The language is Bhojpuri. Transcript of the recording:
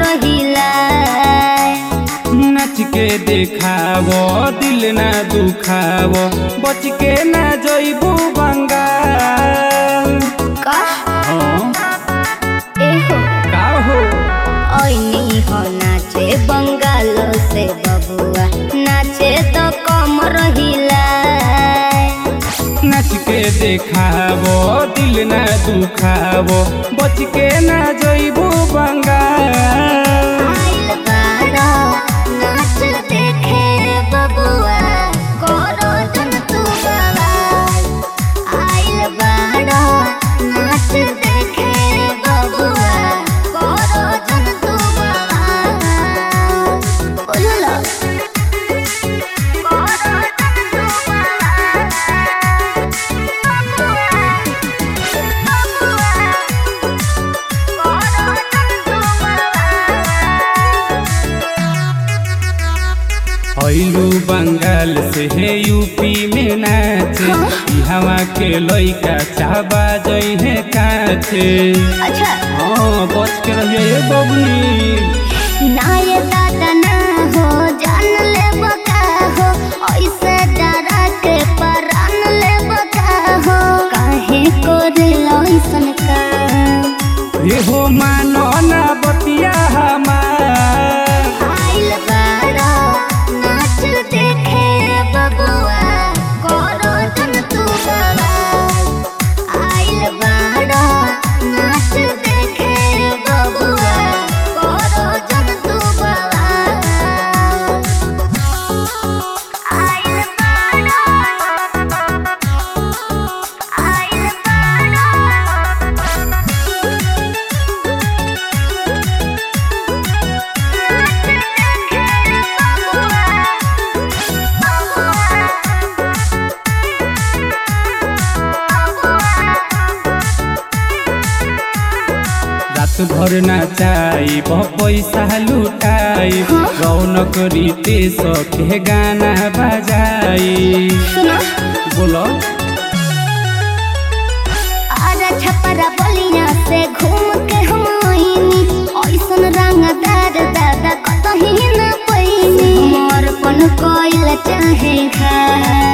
हिला नाच के देखावो दिल ना दुखावो बच के ना जइबू बंगाल का हाँ, एहो का हो ओइनी हो नाचे बंगाल से बबुआ नाचे तो कम रहिला नाच के देखावो दिल ना दुखावो बच के ना जइबू बंगाल आइल बाड़ा नाच देखे बबुआ करो जन तू बवाल आइल बाड़ा नाच देखे बबुआ करो जन तू बवाल बोलो करो जन तू अइलू बंगाल से है यूपी में नाचे हवा के लइका चाबा जई है काचे अच्छा हाँ बच के रहिए बबनी ना ये दादा ना हो जान ले बका हो ऐसे डरा के परान ले बका हो काहे को दिल ऐसन का ये हो मानो ना बतिया हमार आइल बाड़ा नाच देखे बबुआ करो जन तू बवाल आइल बाड़ा नाच देखे बबुआ करो जन तू बवाल आइल बाड़ा आइल रात भर नाचाई पैसा लुटाई रौनक रीते सखे गाना बजाई सुनो बोलो आजा छपरा बलिया से घूम के हम आईनी ऐसन रंगदार दादा कतही न पैनी समर्पण कइल चाहे खा